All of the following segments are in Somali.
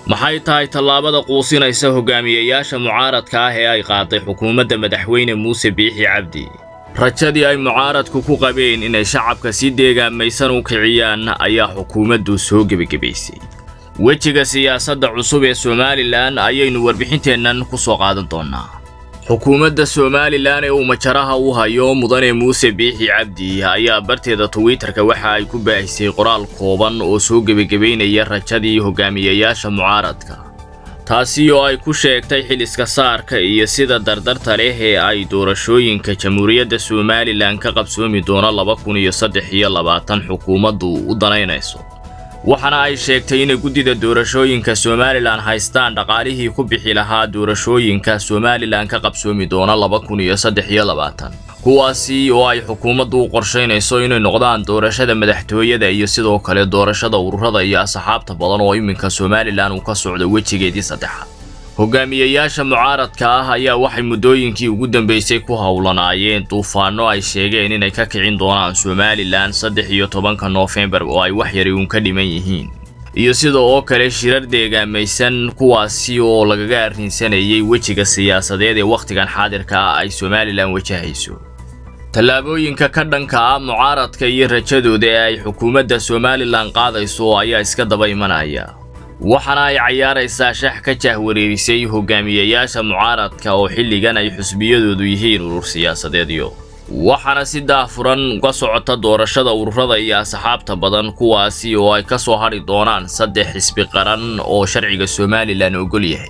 maxay tahay tallaabada quusinaysa hogaamiyayaasha mucaaradka ah ee ay qaaday xukuumadda madaxweyne muuse biixi cabdi rajadii ay mucaaradku ku qabeen inay shacabka si deegaamaysan u kiciyaan ayaa xukuumaddu soo gebagebaysay wejiga siyaasadda cusub ee somalilan ayaynu warbixinteennan ku soo qaadan doonnaa xukuumadda somalilan ee uu majaraha u hayo mudane muuse biixi cabdi ayaa barteeda twitter-ka waxa ay ku baahisay qoraal kooban oo soo gebagebaynaya rajadii hogaamiyayaasha mucaaradka taasi oo ay ku sheegtay xiliska saarka iyo sida dardarta leh ee ay doorashooyinka jamhuuriyadda somalilan ka qabsoomi doono laba kun iyo saddex iyo labaatan xukuumaddu u danaynayso waxaana ay sheegtay inay guddida doorashooyinka somalilan haystaan dhaqaalihii ku bixi lahaa doorashooyinka somalilan ka qabsoomi doona laba kun iyo saddex iyo labaatan kuwaasi oo ay xukuumaddu u qorshaynayso inay noqdaan doorashada madaxtooyada iyo sidoo kale doorashada ururada iyo asxaabta badan oo iminka somalilan uu ka socdo wejigeedii saddexaad hogaamiyayaasha mucaaradka ah ayaa waxay muddooyinkii ugu dambeysay ku howlanaayeen duufaano ay sheegeen inay ka kicin doonaan somalilan saddex iyo tobanka noofembar oo ay wax yari uun ka dhiman yihiin iyo sida oo kale shirar deegaamaysan kuwaasi oo lagaga arrinsanayay wejiga siyaasadeed ee wakhtigan xaadirka ah ay somalilan wajahayso tallaabooyinka ka dhanka ah mucaaradka iyo rajadooda ee ay xukuumadda somalilan qaadayso ayaa iska daba imanaya waxaana ay cayaaraysaa shax ka jahwareerisay hogaamiyayaasha mucaaradka oo xilligan ay xusbiyadoodu yihiin urur siyaasadeedyo waxaana si daafuran uga socota doorashada ururada iyo asxaabta badan kuwaasi oo ay ka soo hadhi doonaan saddex xisbi qaran oo sharciga somalilan ogol yahay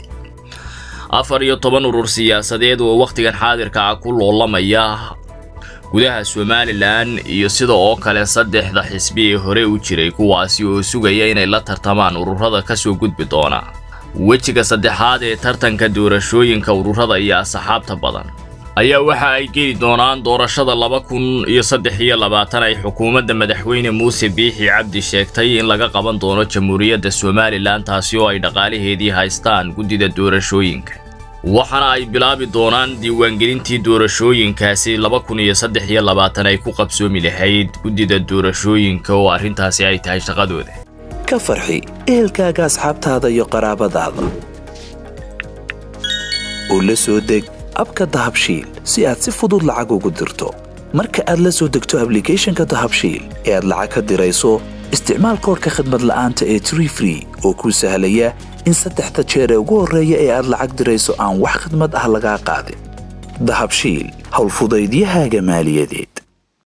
afar iyo toban urur siyaasadeed oo wakhtigan xaadirka ah ku loolamaya gudaha somalilan iyo sida oo kale saddexda xisbi ee hore u jiray kuwaasi oo sugaya inay la tartamaan ururada ka soo gudbi doona wejiga saddexaad ee tartanka doorashooyinka ururada iyo asxaabta badan ayaa waxa ay geli doonaan doorashada laba kun iyo saddex iyo labaatan ay xukuumadda madaxweyne muuse biixi cabdi sheegtay in laga qaban doono jamhuuriyadda somalilan taasi oo ay dhaqaalaheedii haystaan guddida doorashooyinka waxaana ay bilaabi doonaan diiwaangelintii doorashooyinkaasi laba kun iyo saddex iyo labaatan ay ku qabsoomi lahayd guddida doorashooyinka oo arrintaasi ay tahay shaqadooda ka farxi ehelkaaga asxaabtaada iyo qaraabadaada oo la soo deg abka dahabshiil si aad si fudud lacag ugu dirto marka aad la soo degto ablicathonka dahabshiil ee aad lacag ka dirayso isticmaal koorka khadmad la'aanta ee tree free oo kuu sahlaya in saddexda jeer ee ugu horreeya ee aad lacag dirayso aan wax khidmad ah lagaa qaadin dahabshiil howlfudaydiyahaaga maaliyadeed